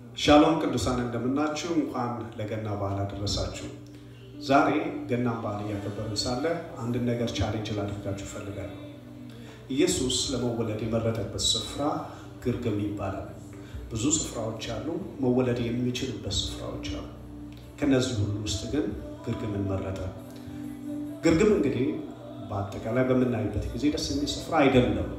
ሻሎም ቅዱሳን እንደምናችሁ። እንኳን ለገና በዓል አደረሳችሁ። ዛሬ ገናን በዓል እያከበርን ሳለ አንድን ነገር ቻሌንጅ ላደርጋችሁ እፈልጋለሁ። ኢየሱስ ለመወለድ የመረጠበት ስፍራ ግርግም ይባላል። ብዙ ስፍራዎች አሉ፣ መወለድ የሚችልበት ስፍራዎች አሉ። ከነዚህ ሁሉ ውስጥ ግን ግርግምን መረጠ። ግርግም እንግዲህ በአጠቃላይ በምናይበት ጊዜ ደስ የሚል ስፍራ አይደለም።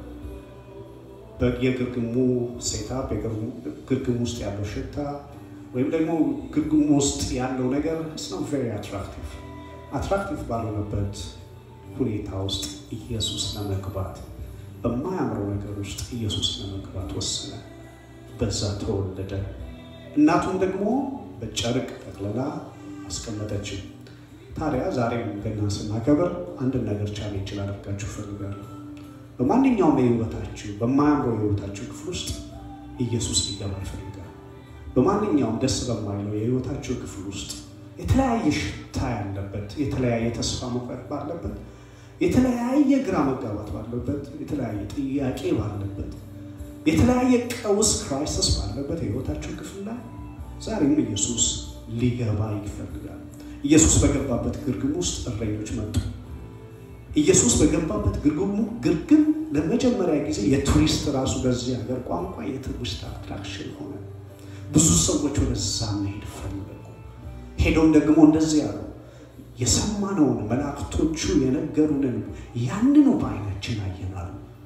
የግርግሙ ሴታፕ ግርግም ውስጥ ያለው ሽታ ወይም ደግሞ ግርግሙ ውስጥ ያለው ነገር ስነው ቬሪ አትራክቲቭ አትራክቲቭ ባልሆነበት ሁኔታ ውስጥ ኢየሱስ ለመግባት በማያምረው ነገር ውስጥ ኢየሱስ ለመግባት ወሰነ። በዛ ተወለደ። እናቱም ደግሞ በጨርቅ ጠቅልላ አስቀመጠችው። ታዲያ ዛሬም ገና ስናከብር አንድን ነገር ቻሌንጅ ላደርጋችሁ እፈልጋለሁ። በማንኛውም የህይወታችሁ በማያምረው የህይወታችሁ ክፍል ውስጥ ኢየሱስ ሊገባ ይፈልጋል። በማንኛውም ደስ በማይለው የህይወታችሁ ክፍል ውስጥ የተለያየ ሽታ ያለበት፣ የተለያየ ተስፋ መቁረጥ ባለበት፣ የተለያየ ግራ መጋባት ባለበት፣ የተለያየ ጥያቄ ባለበት፣ የተለያየ ቀውስ ክራይሲስ ባለበት የህይወታችሁ ክፍል ላይ ዛሬም ኢየሱስ ሊገባ ይፈልጋል። ኢየሱስ በገባበት ግርግም ውስጥ እረኞች መጡ። ኢየሱስ በገባበት ግርግሙ ግርግም ለመጀመሪያ ጊዜ የቱሪስት ራሱ በዚህ ሀገር ቋንቋ የቱሪስት አትራክሽን ሆነ። ብዙ ሰዎች ወደዛ መሄድ ፈለጉ። ሄዶም ደግሞ እንደዚህ ያሉ የሰማነውን መላእክቶቹ የነገሩንን ያንኑ በዓይናችን አየናሉ።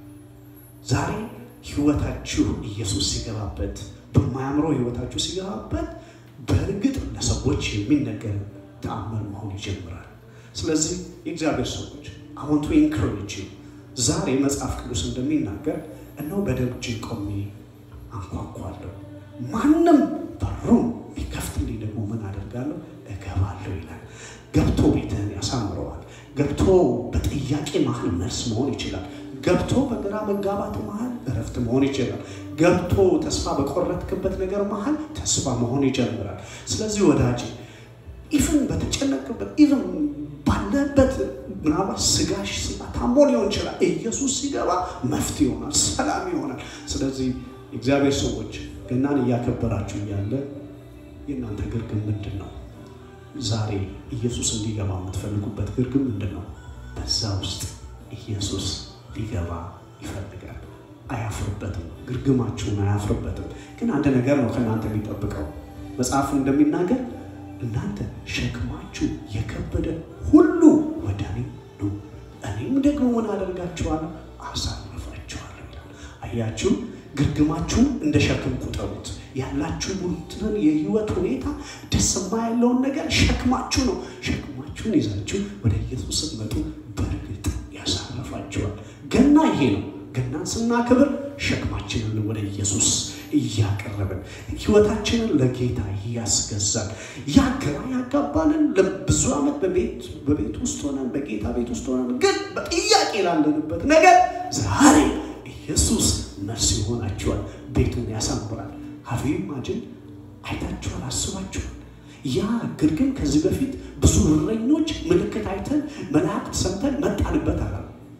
ዛሬ ህይወታችሁ ኢየሱስ ሲገባበት፣ በማያምረው ህይወታችሁ ሲገባበት በእርግጥ ለሰዎች የሚነገር ተአምር መሆን ይጀምራል። ስለዚህ የእግዚአብሔር ሰዎች አሁን ቱ ኢንኮሬጅ ዛሬ መጽሐፍ ቅዱስ እንደሚናገር እነሆ በደጅ ቆሜ አንኳኳለሁ፣ ማንም በሩን ቢከፍትልኝ ደግሞ ምን አደርጋለሁ? እገባለሁ ይላል። ገብቶ ቤትህን ያሳምረዋል። ገብቶ በጥያቄ መሀል መልስ መሆን ይችላል። ገብቶ በግራ መጋባት መሀል እረፍት መሆን ይችላል። ገብቶ ተስፋ በቆረጥክበት ነገር መሀል ተስፋ መሆን ይጀምራል። ስለዚህ ወዳጅ ኢቭን በተጨነቅበት ኢቭን ባለበት ምናልባት ስጋሽ ታሞ ሊሆን ይችላል። ኢየሱስ ሲገባ መፍትሄ ይሆናል፣ ሰላም ይሆናል። ስለዚህ እግዚአብሔር ሰዎች ገናን እያከበራችሁ እያለ የእናንተ ግርግም ምንድን ነው? ዛሬ ኢየሱስ እንዲገባ የምትፈልጉበት ግርግም ምንድን ነው? በዛ ውስጥ ኢየሱስ ሊገባ ይፈልጋል። አያፍርበትም። ግርግማችሁን አያፍርበትም። ግን አንድ ነገር ነው ከእናንተ የሚጠብቀው መጽሐፍ እንደሚናገር እናንተ ሸክማችሁ የከበደ ሁሉ ወደ እኔ ኑ፣ እኔም ደግሞ ምን አደርጋችኋለሁ? አሳርፋችኋለሁ ይላል። አያችሁ፣ ግርግማችሁን እንደ ሸክም ቁጠሩት። ያላችሁትን የህይወት ሁኔታ ደስ የማያለውን ነገር ሸክማችሁ ነው። ሸክማችሁን ይዛችሁ ወደ ኢየሱስ ስትመጡ በእርግጥ ያሳርፋችኋል። ገና ይሄ ነው። ገናን ስናክብር ሸክማችንን ወደ ኢየሱስ እያቀረብን ህይወታችንን ለጌታ እያስገዛን ያ ግራ ያጋባንን ለብዙ ዓመት በቤት ውስጥ ሆነን በጌታ ቤት ውስጥ ሆነን ግን በጥያቄ ላለንበት ነገር ዛሬ ኢየሱስ መልስ ይሆናችኋል። ቤቱን ያሳምራል። ሀፊ ማጅን አይታችኋል፣ አስባችኋል። ያ ግርግም ከዚህ በፊት ብዙ እረኞች ምልክት አይተን መላእክት ሰምተን መጣንበት አላሉ።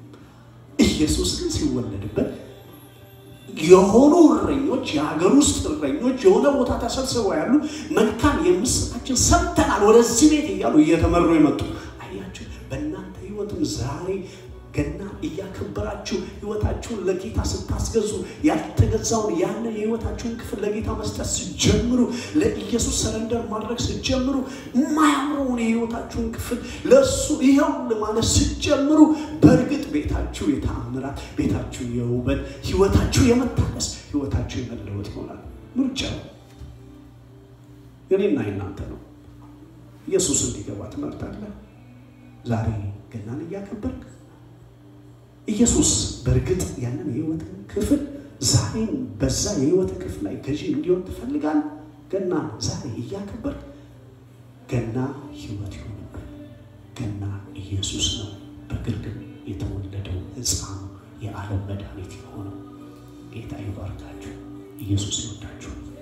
ኢየሱስ ግን ሲወለድበት የሆኑ እረኞች የሀገር ውስጥ እረኞች የሆነ ቦታ ተሰብስበው ያሉ መልካም የምስራችን ሰምተናል ወደዚህ ቤት እያሉ እየተመሩ የመጡ አያችሁ። በእናንተ ህይወትም ዛሬ ገና እያከበራችሁ ህይወታችሁን ለጌታ ስታስገዙ ያልተገዛውን ያለ የህይወታችሁን ክፍል ለጌታ መስጠት ስጀምሩ፣ ለኢየሱስ ሰረንደር ማድረግ ስጀምሩ፣ የማያምረውን የህይወታችሁን ክፍል ለእሱ ይኸው ማለት ስጀምሩ፣ በእርግጥ ቤታችሁ የተአምራት፣ ቤታችሁ የውበት፣ ህይወታችሁ የመታደስ፣ ህይወታችሁ የመለወጥ ይሆናል። ምርጫው የኔና የናንተ ነው። ኢየሱስ እንዲገባ ትመርጣለህ? ዛሬ ገናን እያከበርክ ኢየሱስ በእርግጥ ያንን የህይወትን ክፍል ዛሬም በዛ የህይወት ክፍል ላይ ገዢ እንዲሆን ትፈልጋለህ? ገና ዛሬ እያከበርክ ገና ህይወት ይሆንብን። ገና ኢየሱስ ነው በግርግም የተወለደው ሕፃኑ የዓለም መድኃኒት የሆነው ጌታ ይባርካችሁ። ኢየሱስ ይወዳችሁ።